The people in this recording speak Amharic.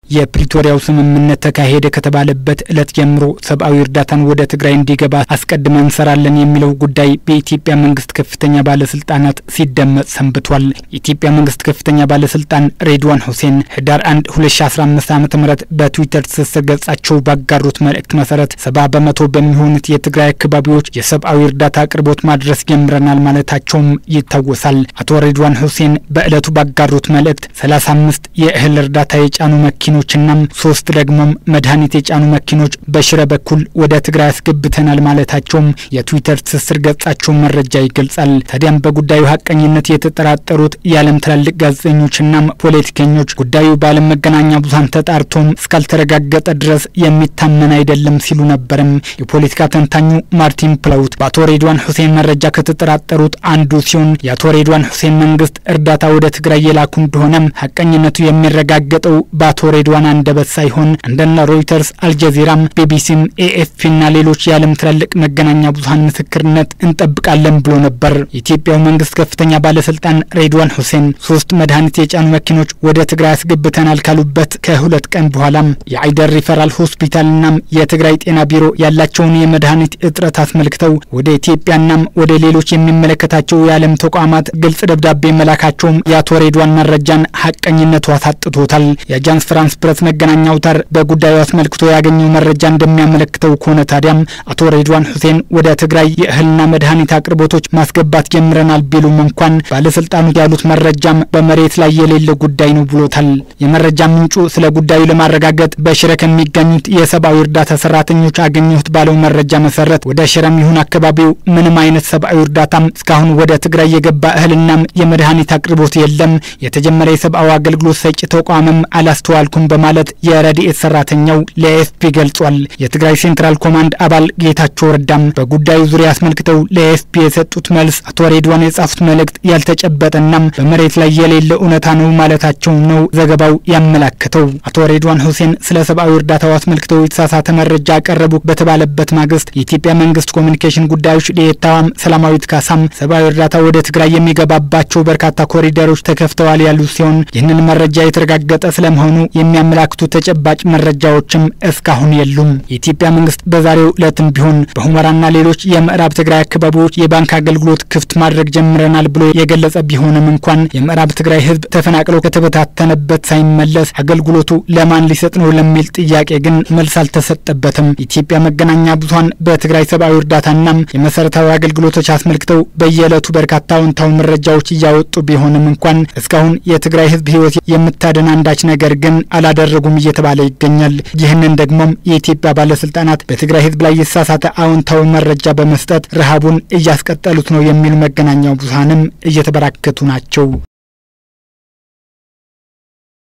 የፕሪቶሪያው ስምምነት ተካሄደ ከተባለበት ዕለት ጀምሮ ሰብአዊ እርዳታን ወደ ትግራይ እንዲገባ አስቀድመን እንሰራለን የሚለው ጉዳይ በኢትዮጵያ መንግስት ከፍተኛ ባለስልጣናት ሲደመጥ ሰንብቷል። የኢትዮጵያ መንግስት ከፍተኛ ባለስልጣን ሬድዋን ሁሴን ህዳር 1 2015 ዓ ም በትዊተር ትስስር ገጻቸው ባጋሩት መልእክት መሰረት ሰባ በመቶ በሚሆኑት የትግራይ አካባቢዎች የሰብአዊ እርዳታ አቅርቦት ማድረስ ጀምረናል ማለታቸውም ይታወሳል። አቶ ሬድዋን ሁሴን በዕለቱ ባጋሩት መልእክት 35 የእህል እርዳታ የጫኑ መኪኖችና ሶስት ደግሞም መድኃኒት የጫኑ መኪኖች በሽረ በኩል ወደ ትግራይ አስገብተናል ማለታቸውም የትዊተር ትስስር ገጻቸው መረጃ ይገልጻል። ታዲያም በጉዳዩ ሀቀኝነት የተጠራጠሩት የዓለም ትላልቅ ጋዜጠኞችና ፖለቲከኞች ጉዳዩ በዓለም መገናኛ ብዙኃን ተጣርቶም እስካልተረጋገጠ ድረስ የሚታመን አይደለም ሲሉ ነበርም። የፖለቲካ ተንታኙ ማርቲን ፕላውት በአቶ ሬድዋን ሁሴን መረጃ ከተጠራጠሩት አንዱ ሲሆን የአቶ ሬድዋን ሁሴን መንግስት እርዳታ ወደ ትግራይ የላኩ እንደሆነም ሀቀኝነቱ የሚረጋገጠው በአቶ ሬድዋን አንደበት ሳይሆን እንደነ ሮይተርስ፣ አልጀዚራም፣ ቢቢሲም፣ ኤኤፍፒና ሌሎች የዓለም ትላልቅ መገናኛ ብዙኃን ምስክርነት እንጠብቃለን ብሎ ነበር። የኢትዮጵያው መንግስት ከፍተኛ ባለስልጣን ሬድዋን ሁሴን ሶስት መድኃኒት የጫኑ መኪኖች ወደ ትግራይ አስገብተናል ካሉበት ከሁለት ቀን በኋላም የአይደር ሪፈራል ሆስፒታልናም የትግራይ ጤና ቢሮ ያላቸውን የመድኃኒት እጥረት አስመልክተው ወደ ኢትዮጵያናም ወደ ሌሎች የሚመለከታቸው የዓለም ተቋማት ግልጽ ደብዳቤ መላካቸውም የአቶ ሬድዋን መረጃን ሀቀኝነቱ አሳጥቶታል። የአጃንስ ፍራንስ ፕረስ መገናኛ አውታር በጉዳዩ አስመልክቶ ያገኘው መረጃ እንደሚያመለክተው ከሆነ ታዲያም አቶ ሬድዋን ሁሴን ወደ ትግራይ የእህልና መድኃኒት አቅርቦቶች ማስገባት ጀምረናል ቢሉም እንኳን ባለስልጣኑ ያሉት መረጃም በመሬት ላይ የሌለ ጉዳይ ነው ብሎታል። የመረጃ ምንጩ ስለ ጉዳዩ ለማረጋገጥ በሽረ ከሚገኙት የሰብአዊ እርዳታ ሰራተኞች አገኘሁት ባለው መረጃ መሰረት ወደ ሽረም ይሁን አካባቢው ምንም አይነት ሰብአዊ እርዳታም እስካሁን ወደ ትግራይ የገባ እህልናም የመድኃኒት አቅርቦት የለም። የተጀመረ የሰብአዊ አገልግሎት ሰጪ ተቋምም አላስተዋልኩም በማለት የረድኤት ሰራተኛው ለኤፍፒ ገልጿል። የትግራይ ሴንትራል ኮማንድ አባል ጌታቸው ረዳም በጉዳዩ ዙሪያ አስመልክተው ለኤፍፒ የሰጡት መልስ አቶ ሬድዋን የጻፉት መልእክት ያልተጨበጠናም በመሬት ላይ የሌለ እውነታ ነው ማለታቸው ነው ዘገባው ያመላከተው። አቶ ሬድዋን ሁሴን ስለ ሰብአዊ እርዳታው አስመልክተው የተሳሳተ መረጃ ያቀረቡ በተባለበት ማግስት የኢትዮጵያ መንግስት ኮሚኒኬሽን ጉዳዮች ዴኤታዋም ሰላማዊት ካሳም ሰብአዊ እርዳታ ወደ ትግራይ የሚገባባቸው በርካታ ኮሪደሮች ተከፍተዋል ያሉ ሲሆን ይህንን መረጃ የተረጋገጠ ስለመሆኑ የሚያመላክቱ ተጨባጭ መረጃዎችም እስካሁን የሉም። የኢትዮጵያ መንግስት በዛሬው ዕለትም ቢሆን በሁመራና ሌሎች የምዕራብ ትግራይ አካባቢዎች የባንክ አገልግሎት ክፍት ማድረግ ጀምረናል ብሎ የገለጸ ቢሆንም እንኳን የምዕራብ ትግራይ ህዝብ ተፈናቅሎ ከተበታተነበት ሳይመለስ አገልግሎቱ ለማን ሊሰጥ ነው ለሚል ጥያቄ ግን መልስ አልተሰጠበትም። የኢትዮጵያ መገናኛ ብዙኃን በትግራይ ሰብአዊ እርዳታናም የመሰረታዊ አገልግሎቶች አስመልክተው በየዕለቱ በርካታ አዎንታዊ መረጃዎች እያወጡ ቢሆንም እንኳን እስካሁን የትግራይ ህዝብ ህይወት የምታድን አንዳች ነገር ግን አላደረጉም እየተባለ ይገኛል። ይህንን ደግሞም የኢትዮጵያ ባለስልጣናት በትግራይ ህዝብ ላይ የተሳሳተ አዎንታዊ መረጃ በመስጠት ረሃቡን እያስቀጠሉት ነው የሚሉ መገናኛ ብዙኃንም እየተበራከቱ ናቸው።